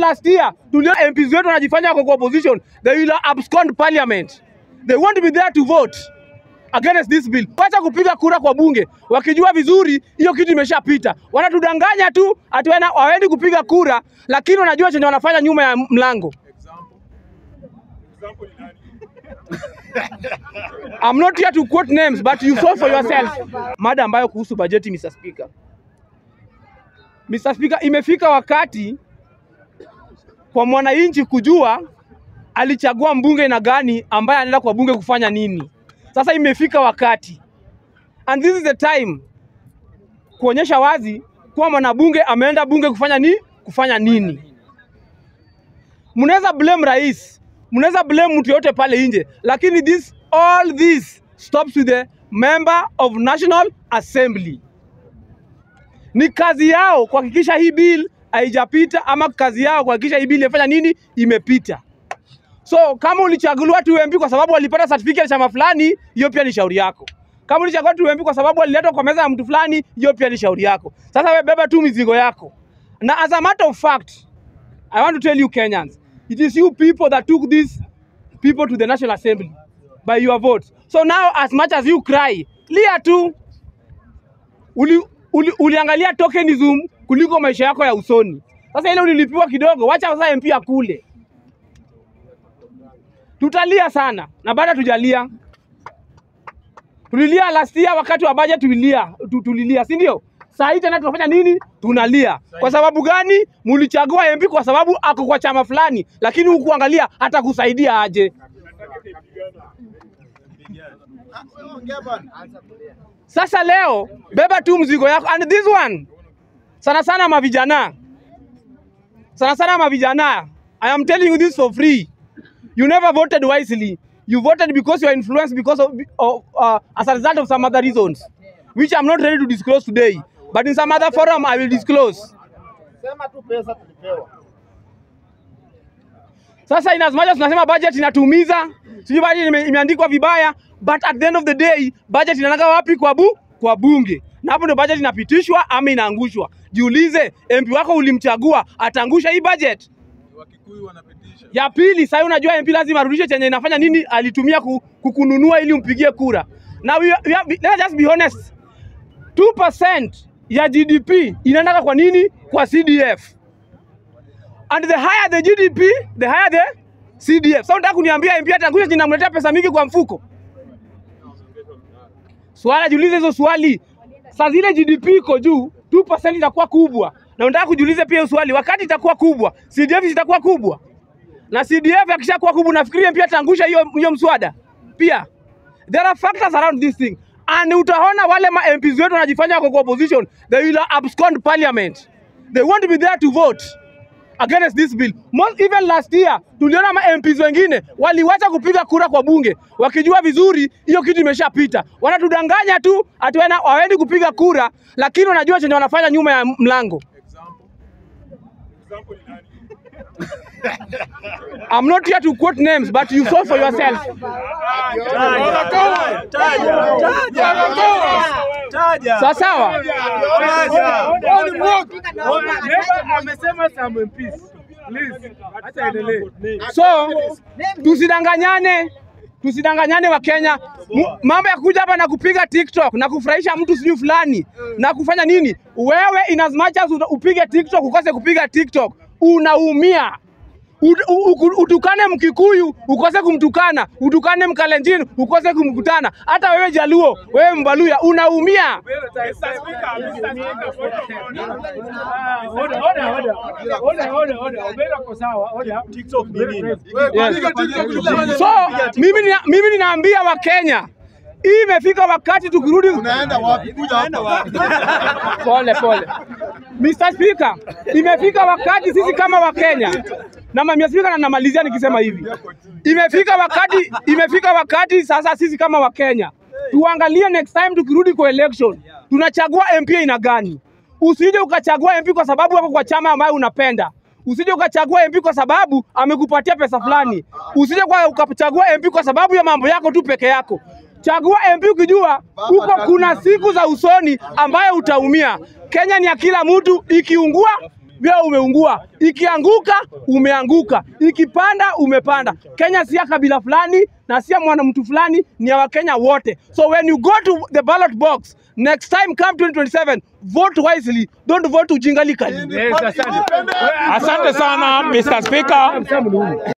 last year tuliona MPs wetu wanajifanya wako kwa opposition, they will abscond parliament. They won't be there to vote against this bill. Wacha kupiga kura kwa bunge wakijua vizuri hiyo kitu imeshapita. Wanatudanganya tu ati wana- hawaendi kupiga kura, lakini wanajua chenye wanafanya nyuma ya mlango. I'm not here to quote names but you saw for yourself. Mada ambayo kuhusu bajeti Mr. Speaker. Mr. Speaker, imefika wakati kwa mwananchi kujua alichagua mbunge na gani ambaye anaenda kwa bunge kufanya nini. Sasa imefika wakati, and this is the time kuonyesha wazi kuwa mwanabunge ameenda bunge kufanya ni kufanya nini. Mnaweza blame rais, mnaweza blame mtu yote pale nje, lakini this all this stops with the member of National Assembly. Ni kazi yao kuhakikisha hii bill haijapita, ama kazi yao kuhakikisha hii bill imefanya nini, imepita. So kama ulichaguliwa tu MP kwa sababu walipata certificate ya chama fulani, hiyo pia ni shauri yako. Kama ulichaguliwa tu MP kwa sababu waliletwa kwa meza ya mtu fulani, hiyo pia ni shauri yako. Sasa wewe beba tu mizigo yako. Na as a matter of fact, I want to tell you Kenyans, it is you people that took these people to the National Assembly by your votes. So now as much as you cry, lia tu. Uli, uli, uliangalia tokenism kuliko maisha yako ya usoni. Sasa ile ulilipiwa kidogo, wacha sasa MP akule. Tutalia sana na baada tujalia. Tulilia last year wakati wa budget tulilia, tu- tulilia, si ndio? Saa hii tena tunafanya nini? Tunalia. Kwa sababu gani? Mulichagua MP kwa sababu ako kwa chama fulani, lakini hukuangalia hata kusaidia aje. Sasa leo beba tu mzigo yako and this one sana sana mavijana, sana sana mavijana, I am telling you this for free. You never voted wisely. You voted because you are influenced because of, of uh, as a result of some other reasons, which I'm not ready to disclose today. But in some other forum, I will disclose. Sema tu pesa tulipewa. Sasa in as much as tunasema budget inatuumiza, sijui budget ime, imeandikwa vibaya, but at the end of the day budget inaenda wapi? Kwa bu kwa bunge, na hapo ndio budget inapitishwa ama inaangushwa. Jiulize, MP wako ulimchagua, ataangusha hii budget? Wakikuyu wanapitisha. Ya pili, sasa unajua MP lazima arudishe chenye inafanya nini alitumia ku- kukununua ili umpigie kura. Na we, we have, let's just be honest. 2% ya GDP inaenda kwa nini? Kwa CDF. And the higher the GDP, the higher the CDF. Sasa unataka kuniambia MP atangusha chenye namletea pesa mingi kwa mfuko? Swala jiulize hizo swali. Saa zile GDP iko juu, 2% itakuwa kubwa. Na unataka kujiulize pia hiyo swali, wakati itakuwa kubwa, CDF itakuwa kubwa na CDF akishakuwa kubwa, nafikiria pia ataangusha hiyo hiyo mswada pia. There are factors around this thing and utaona wale ma MPs wetu wanajifanya wako kwa opposition, they will abscond parliament, they won't be there to vote against this bill. Most, even last year tuliona ma MPs wengine waliwacha kupiga kura kwa bunge wakijua vizuri hiyo kitu imeshapita. Wanatudanganya tu ati wana- hawaendi kupiga kura, lakini wanajua chenye wanafanya nyuma ya mlango. Example. Example ni nani? I'm not here to quote names but you saw for yourself. Sawa sawa. amesema some MPs. Please, acha endelee. So tusidanganyane, tusidanganyane wa Kenya. Mu- Mambo ya kuja hapa na kupiga TikTok na kufurahisha mtu sijui fulani na kufanya nini, wewe in as much as uta- upige TikTok ukose kupiga TikTok unaumia. Ut- u- u- Utukane Mkikuyu ukose kumtukana, utukane Mkalenjin ukose kumkutana. Hata wewe Jaluo, wewe Mbaluya unaumia. So mimi nina, mimi ninaambia Wakenya hii imefika wakati tukirudi Unaenda wapi? Kuja hapa. pole pole. Mr. Speaker, imefika wakati sisi kama Wakenya na Mr. Speaker, na namalizia nikisema hivi, imefika wakati, imefika wakati sasa sisi kama Wakenya tuangalie next time tukirudi kwa election tunachagua MP aina gani. Usije ukachagua MP kwa sababu wako kwa chama ambayo unapenda. Usije ukachagua MP kwa sababu amekupatia pesa fulani. Usije kwa ukachagua MP kwa sababu ya mambo yako tu peke yako. Chagua MP ukijua huko kuna siku za usoni ambayo utaumia. Kenya ni ya kila mtu, ikiungua pia umeungua. Ikianguka umeanguka, ikipanda umepanda. Kenya si ya kabila fulani na si ya mwana mtu fulani, ni ya Wakenya wote. So when you go to the ballot box next time come 2027 vote wisely, don't vote ujingalikali. Yes, asante. Asante sana Mr. Speaker.